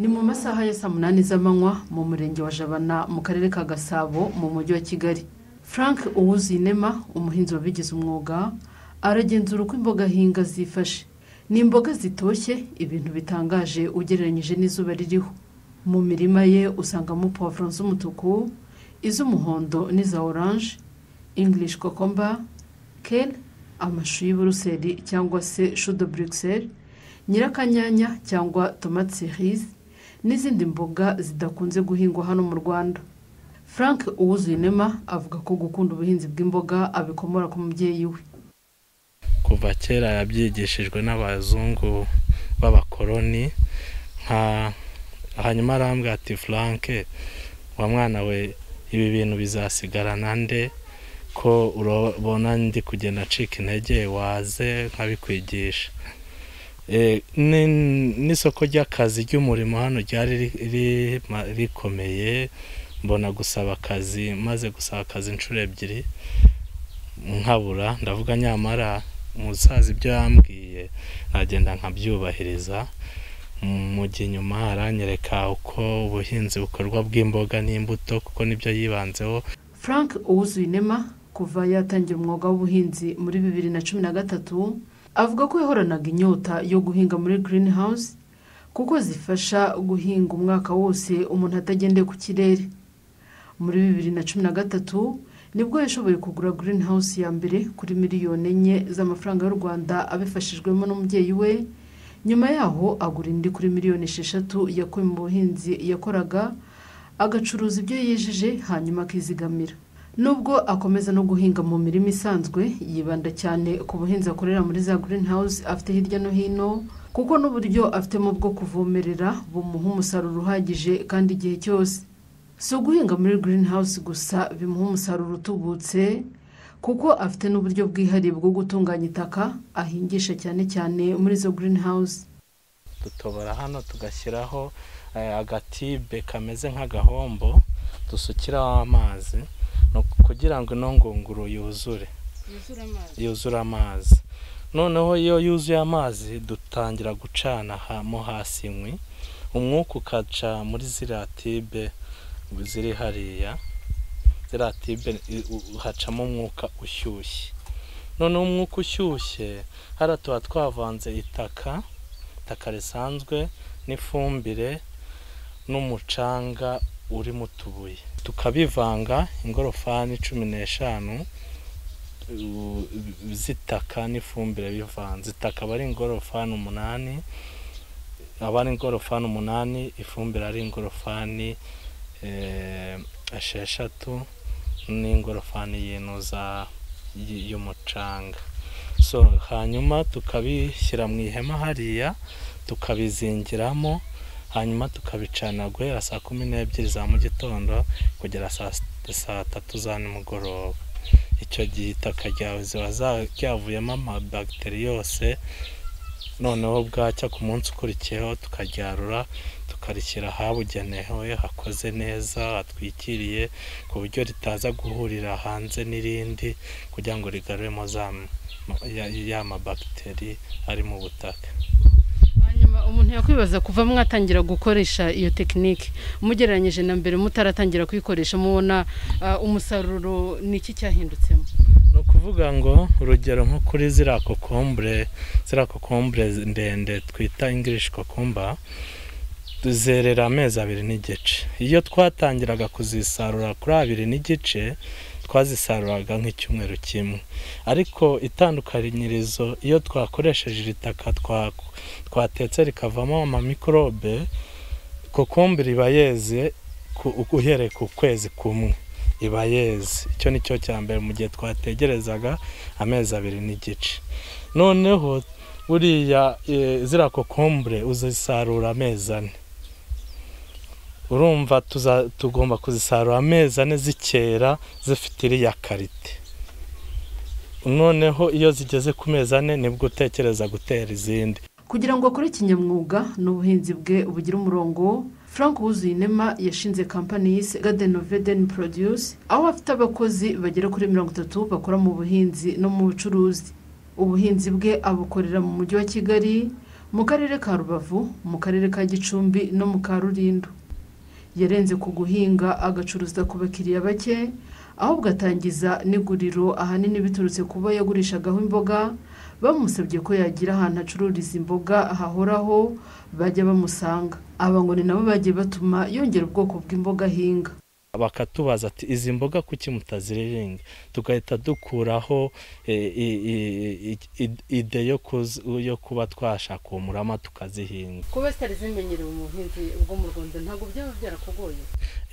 ni mu masaha ya saa munani z'amanywa mu murenge wa jabana mu karere ka gasabo mu mujyi wa kigali frank uwuzinema umuhinzi wabigize umwuga aragenzura uko imboga ahinga zifashe ni imboga zitoshye ibintu bitangaje ugereranyije n'izuba ririho mu mirima ye usangamo puwavuro z'umutuku iz'umuhondo n'iza oranje english kokomba kale amashu y'uburuseri cyangwa se shudo buruseli nyirakanyanya cyangwa tomate cerise n'izindi mboga zidakunze guhingwa hano mu rwanda frank uwuzuyinema avuga ko gukunda ubuhinzi bw'imboga abikomora ku mubyeyi we kuva kera yabyigishijwe n'abazungu b'abakoloni nka hanyuma arambwira ati furanke wa mwana we ibi bintu bizasigarana nde ko urabona ndi kugenda acika intege waze nkabikwigisha Eh, ni- n'isoko ry'akazi ry'umurimo hano ryari ri- ri- ma- rikomeye mbona gusaba akazi maze gusaba akazi inshuro ebyiri nkabura ndavuga nyamara umusaza ibyo yambwiye nagenda nkabyubahiriza Mm, mu gihe inyuma aranyereka uko ubuhinzi bukorwa bw'imboga n'imbuto kuko nibyo yibanzeho frank uwuzuyinema kuva yatangira umwuga w'ubuhinzi muri bibiri na cumi na gatatu avuga ko yahoranaga inyota yo guhinga muri green house kuko zifasha guhinga umwaka wose umuntu atagendeye ku kirere muri bibiri na cumi na gatatu nibwo yashoboye kugura green house ya mbere kuri miliyoni enye z'amafaranga y'u rwanda abifashijwemo n'umubyeyi we nyuma yaho agura indi kuri miliyoni esheshatu yakuye mu buhinzi yakoraga agacuruza ibyo yejeje hanyuma akizigamira nubwo akomeza no guhinga mu mirima isanzwe yibanda cyane ku buhinzi akorera muri za green house afite hirya no hino kuko n'uburyo afitemo bwo kuvomerera bumuha umusaruro uhagije kandi igihe cyose si uguhinga muri green house gusa bimuha umusaruro utubutse kuko afite n'uburyo bwihariye bwo gutunganya itaka ahingisha cyane cyane muri izo green house dutobora hano tugashyiraho eh, agatibe kameze nk'agahombo dusukiraho amazi ni uku- kugira ngo ino ngunguru yuzure yuzure amazi noneho iyo yuzuye amazi dutangira gucana ha- mo hasi inkwi umwuka ukaca muri ziriya tibe ziri hariya ziriya tibe i- u- hacamo umwuka ushyushye noneho umwuka ushyushye hariya tuba twavanze itaka itaka risanzwe n'ifumbire n'umucanga uri mu tubuye tukabivanga ingorofani cumi n'eshanu u- z'itaka n'ifumbire bivanze itaka aba ari ingorofani umunani aba ari ingorofani umunani ifumbire ari ingorofani eh, esheshatu n'ingorofani y'inuza y- y'umucanga so hanyuma tukabishyira mu ihema hariya tukabizingiramo hanyuma tukabicana guhera saa kumi n'ebyiri za mu gitondo kugera saa s- saa tatu za nimugoroba icyo gihe itaka ryawe ziba za- ryavuyemo amabagiteri yose noneho bwacya ku munsi ukurikiyeho tukaryarura tukarishyira ahabugenewe hakoze neza hatwikiriye ku buryo ritaza guhurira hanze n'irindi kugira ngo rigaruremo za ma- ya- ya mabagiteri ari mu butaka hanyuma umuntu yakwibaza kuva mwatangira gukoresha iyo tekinike mugereranyije na mbere mutaratangira kuyikoresha mubona ah, umusaruro ni iki cyahindutsemo ni ukuvuga ngo urugero nko kuri ziriya kokombure ziriya kokombure ndende twita ingirishi kokumba zerera amezi abiri n'igice iyo twatangiraga kuzisarura kuri abiri n'igice twazisaruraga nk'icyumweru kimwe ariko itandukanirizo iyo twakoresheje iri taka twa- twatetse rikavamo amamikorobe kokombure iba yeze ku- uhereye ku kwezi kumwe iba yeze icyo ni cyo cya mbere mu gihe twategerezaga amezi abiri n'igice noneho buriya e, ziriya kokombure uzisarura amezi ane urumva tuza- tugomba kuzisarura amezi ane zikera zifite iriya karite noneho iyo zigeze ku mezi ane nibwo utekereza gutera izindi kugira ngo akore kinyamwuga n'ubuhinzi bwe bugira umurongo frank wuzuyinema yashinze kampani yise garden of eden produce aho afite abakozi bagera kuri mirongo itatu bakora mu buhinzi no mu bucuruzi ubuhinzi bwe abukorera mu mujyi wa kigali mu karere ka rubavu mu karere ka gicumbi no mu ka rurindo yarenze ku guhinga agacuruza ku bakiriya bake ahubwo atangiza n'iguriro ahanini biturutse kuba yagurishagaho imboga bamusabye ko yagira ahantu acururiza imboga hahoraho bajya bamusanga aba ngo ni nabo bagiye batuma yongera ubwoko bw'imboga ahinga bakatubaza ati izi mboga kuki mutaziriringa tugahita dukuraho e, i- i- i- i- ide yo kuz- yo kuba twashaka uwo murama tukazihinga kuba zitari zimenyerewe mu buhinzi bwo mu rwanda ntabwo byaba byarakugoye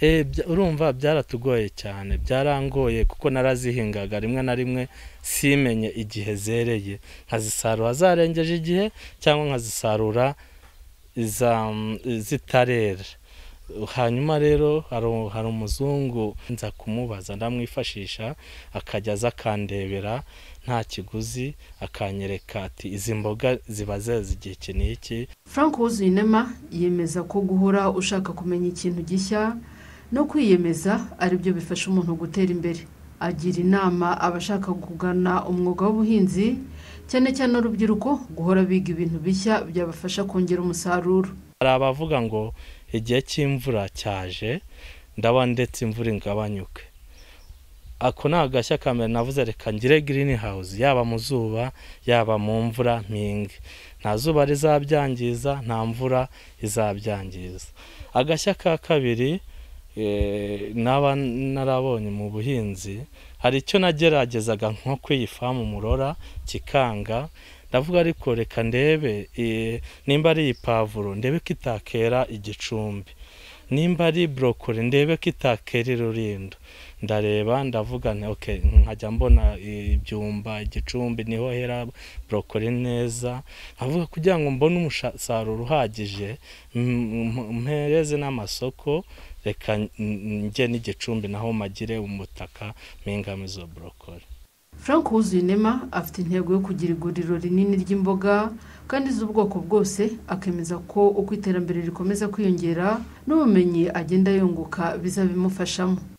E, bya- urumva byaratugoye cyane byarangoye kuko narazihingaga rimwe na rimwe simenye igihe zereye nkazisarura zarengeje igihe cyangwa nkazisarura iza- zitarera hanyuma rero hari u- hari umuzungu nza kumubaza ndamwifashisha akajya aza akandebera nta kiguzi akanyereka ati izi mboga ziba zeze igihe iki n'iki frank wuzuyinema yemeza ko guhora ushaka kumenya ikintu gishya no kwiyemeza ari byo bifasha umuntu gutera imbere agira inama abashaka kugana umwuga w'ubuhinzi cyane cyane urubyiruko guhora biga ibintu bishya byabafasha kongera umusaruro hari abavuga ngo igihe cy'imvura cyaje ndaba ndetse imvura ingabanyuke ako ni agashya ka mbere navuze reka ngire green house yaba mu zuba yaba mu mvura mpinge nta zuba rizabyangiza nta mvura izabyangiza agashya ka kabiri eh, naba narabonye mu buhinzi hari icyo nageragezaga nko kw'iyi famu murora kikanga ndavuga ariko reka ndebe eh, nimba ari iyi pavuro ndebe ko itakera igicumbi nimba ari burokori ndebe ko itakera irurindo ndareba ndavuga nti ok nkajya mbona ibyumba igicumbi niho hera burokori neza nkavuga kugira ngo mbone umusaruro uhagije m- m- mpereze n'amasoko reka n- njye n'igicumbi naho magire umutaka mpingamo izo burokori frank wuzuyinema afite intego yo kugira iguriro rinini ry'imboga kandi z'ubwoko bwose akemeza ko uko iterambere rikomeza kwiyongera n'ubumenyi agenda yunguka bizabimufashamo